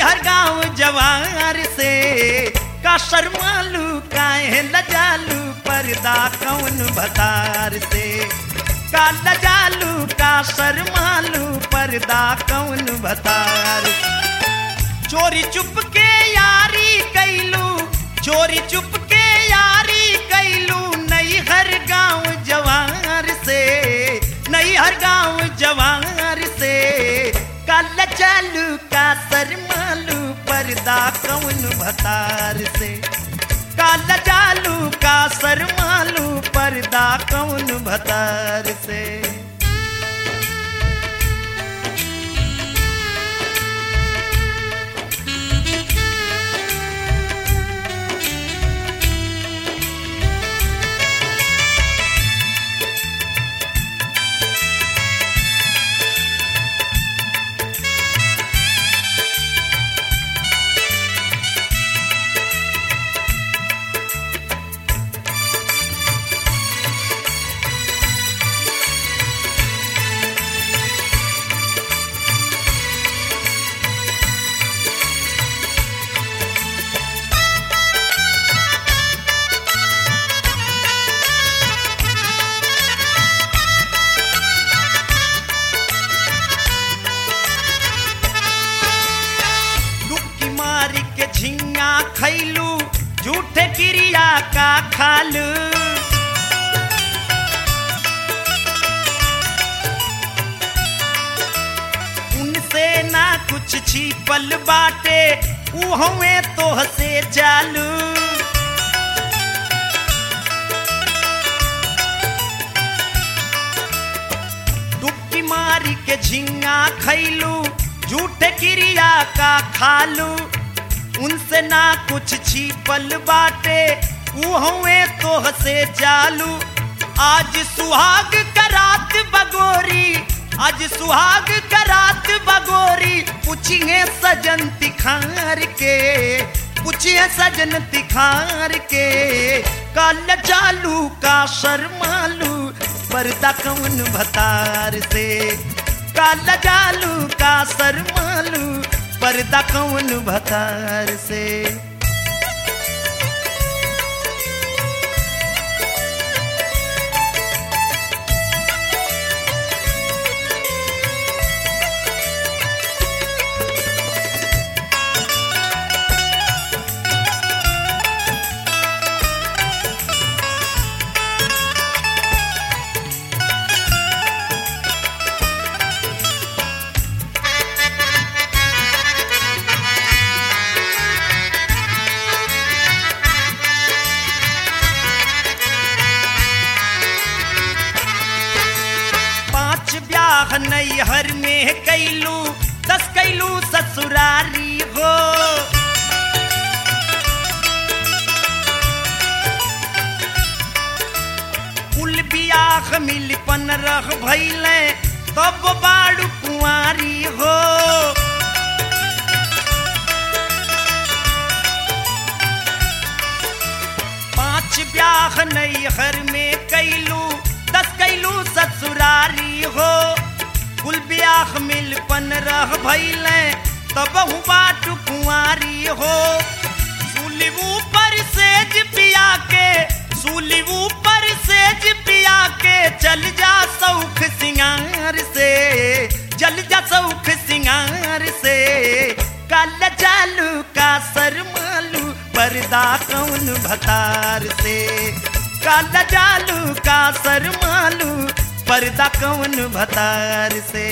हर गांव जवार से का शर्मालू काहे लजालू पर्दा कौन भतार से का लजालू का शर्मालू पर्दा कौन भतार चोरी चुप के यारी कैलू चोरी चुप के यारी कैलू नई हर गांव जवार से नई हर गांव जवार से काल चालू का सरमालू पर्दा कौन भतार से काल चालू का सरमालू पर्दा कौन भतार से डुबकी मार के झिंगा खैलू झूठे क्रिया का खालू उनसे ना कुछ छिपल बाटे उहवे तोह से चालू डुबकी मारी के झिंगा खैलू झूठे क्रिया का खालू उनसे ना कुछ छिपल बाटे उहुए तोह से चालू आज सुहाग करात बगोरी आज सुहाग करात बगोरी पूछिए सजन तिखार के पूछिए सजन तिखार के कल चालू का शर्मालू पर्दा कौन भतार से काला जालू का सरमालू पर्दा कौन भतार से पांच ब्याह नैहर में कैलू दस कैलू ससुरारी हो कुल बियाह मिलपन रह भैले तब बाड़ू कुंवारी हो पांच ब्याह नैहर में कैलू दस कैलू ससुरारी हो कुल ब्याह मिलपन रह भैले तब बाट कुंवारी हो सुलिबू पर सेज पिया के सुलिबू पर सेज पिया के चल जा सौख सिंगार से चल जा सौख सिंगार से कल चालू का सरमालू पर्दा कौन भतार से काल जालू का सरमालू पर्दा कौन भतार से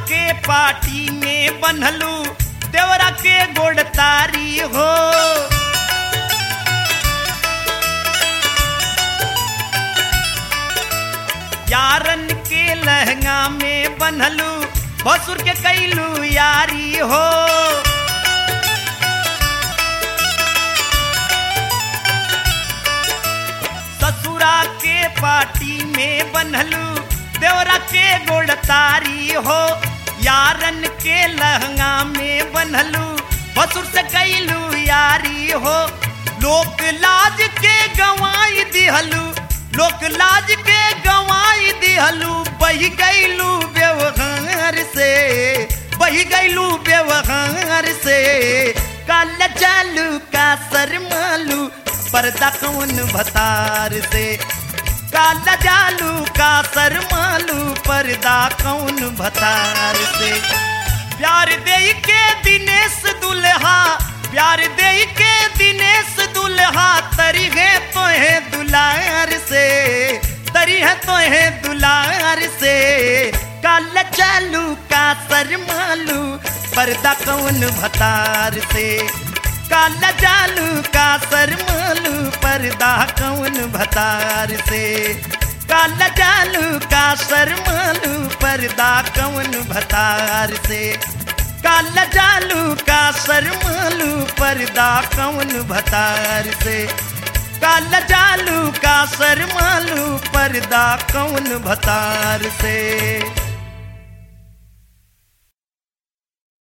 के पाटी में बनलू देवरा के गोड़तारी हो यारन के लहंगा में बनलू भसुर के कैलू यारी हो ससुरा के पाटी में बनलू देवरा के गोड़तारी हो यारन के लहंगा में बनलू भसुर से कैलू यारी हो लोक लाज के गवाई दिहलू लोक लाज के गवाई दिहलू बही गैलू व्यवहार से बही गैलू व्यवहार से काल चालू का शर्मालू पर्दा कौन भतार से काला जालू का शर्मालू पर्दा कौन भतार से प्यार दे के दिनेश दुल्हा प्यार दे के दिनेश दुल्हा तरी है तो है दुलार से तरी है तो है दुलार से काल चालू का शर्मालू पर्दा कौन भतार से काला जालू का शर्मालू पर्दा कौन भतार से काला जालू का शर्मालू पर्दा कौन भतार से काला जालू का शर्मालू पर्दा कौन भतार से काला जालू का शर्मालू पर्दा कौन भतार से